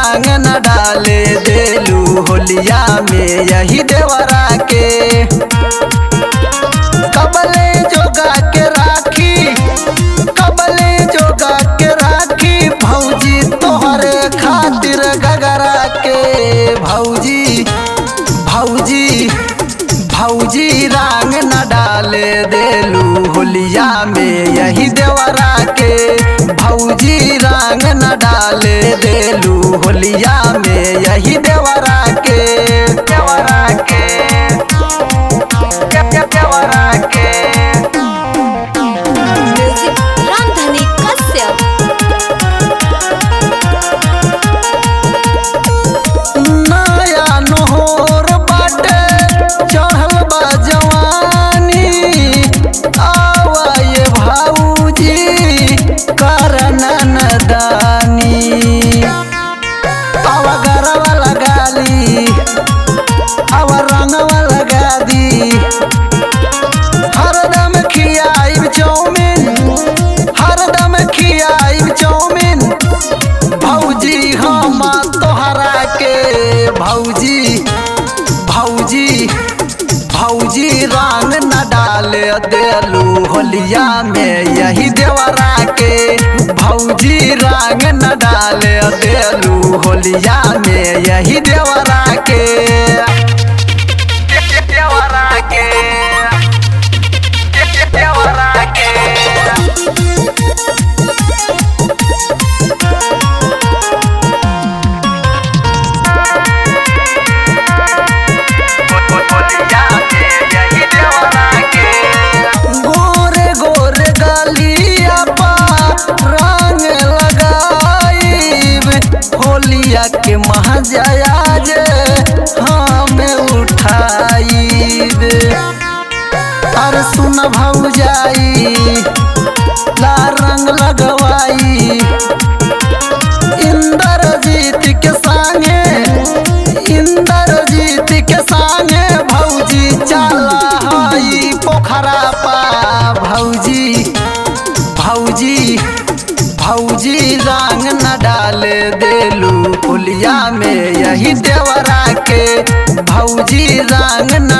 रंग न डाले देलू होलिया में यही देवरा के कबले जोगा के राखी कबले जोगा के राखी भौजी तोहरे खातिर गगरा के भौजी भौजी भौजी रंग न डाले देलू होलिया में यही देवरा के भौजी रंग न डाले देलू होलिया में यही देवरा के देवरा के देवरा के म्यूजिक रामधनी कश्यप नया नोहर बाटे चढ़ल बा जवानी आवा ये भाऊजी करन नदानी आवा गरवा लगा ली आवा रंगवा लगा दी हरदम खियाइब चौमिन हरदम खियाइब चौमिन भौजी हम तोहरा के भौजी भौजी भौजी रंग न डाले देलू होलिया में यही देवरा के भौजी रंग न डाले देलू होलिया में यही देवरा के देवरा के देवरा के गोरे गोरे गलिया पा रंग लगाइब होलिया के महजया जे हम उठाइब अरे सुन भौजाई ला रंग लगवाई इंद्रजीत के संगे इंद्रजीत के संगे भौजी चला हई पोखरा पा भौजी भौजी भौजी रंग न डाले देलू पुलिया में यही देवरा के भौजी रंग न